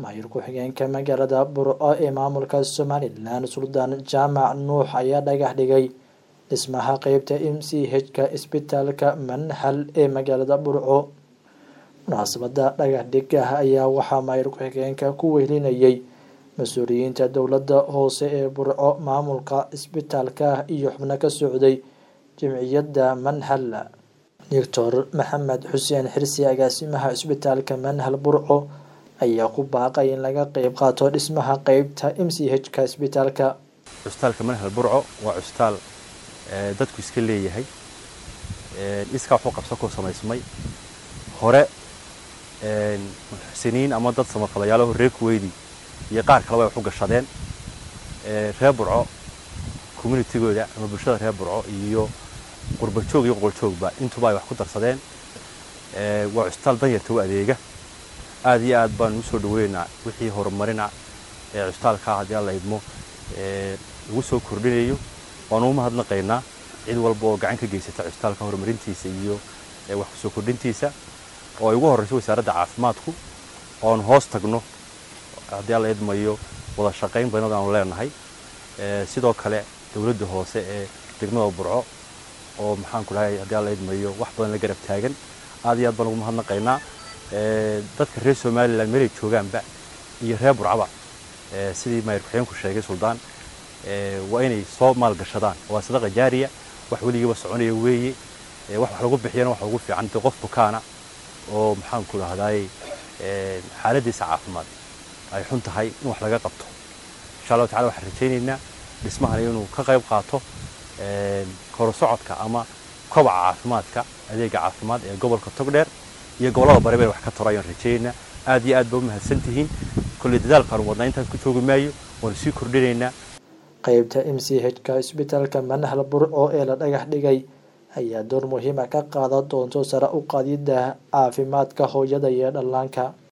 maayir ku-xigeenka magaalada burco ee maamulka somalilan suldaan jaamac nuux ayaa dhagax dhigay dhismaha qeybta m c h-ka isbitaalka manhal ee magaalada burco munaasabada dhagax dhigah ayaa waxaa maayir ku-xigeenka ku wehlinayay mas-uuliyiinta dowladda hoose ee burco maamulka isbitaalka iyo xubno ka socday jimciyadda manhal doctor maxamed xuseen xirsi agaasimaha isbitaalka manhal burco ayaa ku baaqay in laga qeyb qaato dhismaha qeybta m c h-ka isbitaalka cusbitaalka manhal burco waa cusbitaal dadku iska leeyahay iskaa waxu qabsan ku samaysmay hore muxsiniin ama dad samafalayaalaho reer kuweydi iyo qaar kaleba ay wax u gashadeen reer burco communitigooda ama bulshada reer burco iyo qurbajoog iyo qoqoljoogba intuba ay wax ku darsadeen waa cusbitaal danyarta u adeega aad iyo aad baan usoo dhaweynaynaa wixii horumarina ee cusbitaalkaa haddii alla idmo lagu soo kordhinayo waanu u mahadnaqaynaa cid walba oo gacan ka geysata cusbitaalka horumarintiisa iyo wax kusoo kordhintiisa oo ay ugu horreyso wasaaradda caafimaadku oon hoos tagno haddii alla idmayo wada shaqayn badanad aanu leenahay sidoo kale dowladda hoose ee degmada burco oo maxaan ku dhahay haddii alla idmayo wax badan la garab taagan aad iyo aad baan ugu mahadnaqaynaa dadka reer somalilan meelay joogaanba iyo reer burcaba sidii maayir ku-xigeenku sheegay suldaan waa inay soo maalgashadaan waa sadaqa jaariya wax weligiiba soconaya weeye wax wax lagu bixiyana waxa ugu fiican dee qof bukaana oo maxaan ku dhahdaay xaaladdiisa caafimaad ay xun tahay in wax laga qabto insha allahu tacala waxaan rajaynaynaa dhismahani inuu ka qayb qaato korosocodka ama kobaca caafimaadka adeega caafimaad ee gobolka togdheer iyo gobollada bari bay wax ka taro ayaan rajaynaynaa aad iyo aad ba u mahadsan tihiin kolley dadaalkaanu wadnaa intaas ku joogi maayo waanu sii kordhinaynaa qeybta m c h-ka isbitaalka manhal burco ee la dhagax dhigay ayaa door muhiima ka qaadan doonto sare u qaadidda caafimaadka hooyada iyo dhallaanka